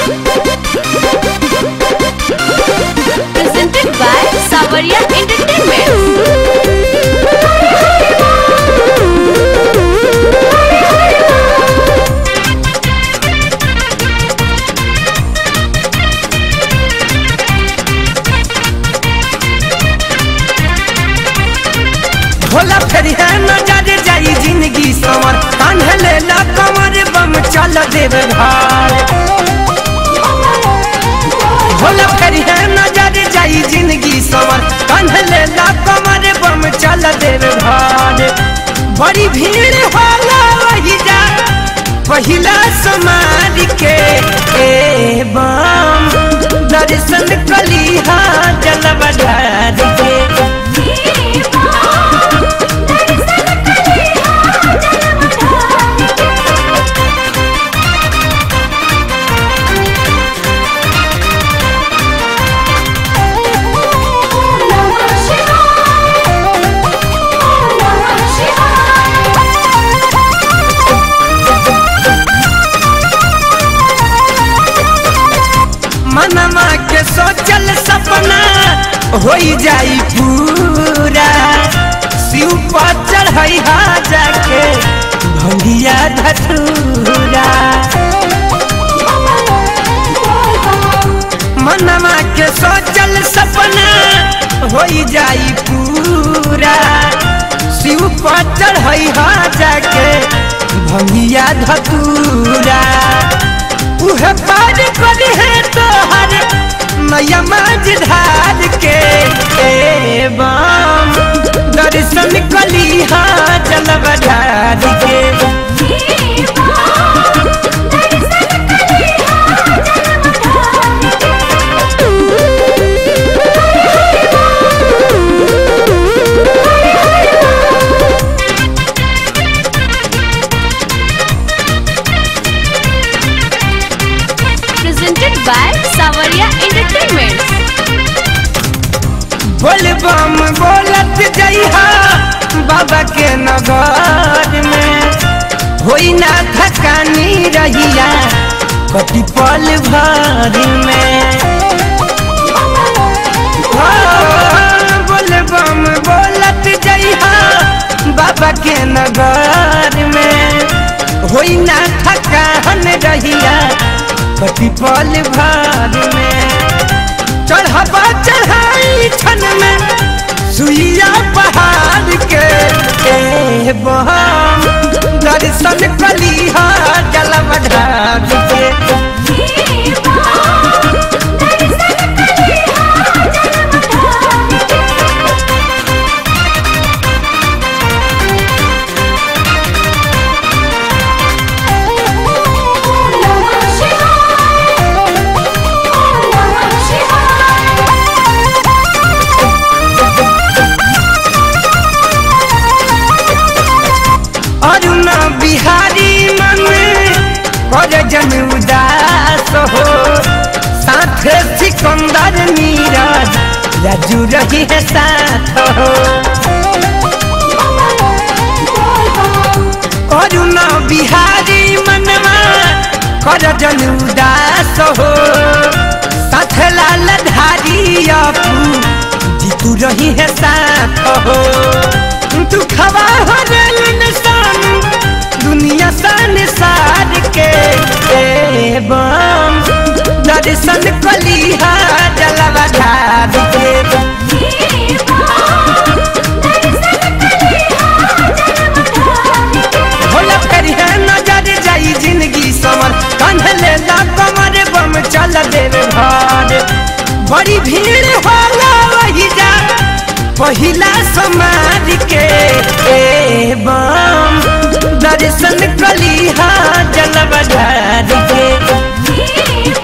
Presented by Savaria Entertainment. Bhola फेरी है नजर जाई जिंदगी समर कान्हले ला कमर बम चल देव घर भोला फेरी है नजर जाई जिंदगी समर कान्हले ला कमर बम चल देव घर बड़ी भीड़ होला वही जा पहिला समाज के ए बम दर्शन कलिहा जल बढ़ार के मनमा के सोचल सपना हो जाई पूरा शिव पर चढ़ई हा जाके भंगिया धतूरा मनमा के सोचल सपना हो जाई पूरा शिव पर चढ़ई हा जाके भंगिया धतूरा उहे पार कर है तोहर नया माझधार के ए बाम दर्शन कलिहा जल बढ़ार के Presented by Savaria Entertainment. बोल बम बोलत जइहा बाबा के नगर में होई ना थकानी रहिया कति पल भर में हो, बोल बम बोलत जइहा बाबा के नगर में होई ना थकान रहिया कति पल भर में चढ़बा चढ़ाई छन में सुइया पहाड़ के ए बम दर्शन कलिहा जल बढ़ार के अरुण बिहारी मन कर जन उदास हो साथ सिकंदर नीरज राजू रही है साथ हो अरुण बिहारी मनवा कर जन उदास हो साथ लाल धारी अपू जीतू रही है साथ हो तू खवा हो रेल निशान दुनिया सन सार के ए बम दर्शन कलिहा जलवा ढार के भोला फेरी है नजर जाई जिंदगी समर कंधले ला कमर बम चल देव घर बड़ी भीड़ होला वही जा पहिला समाज के ए बम दर्शन कलिहा जल बढ़ार के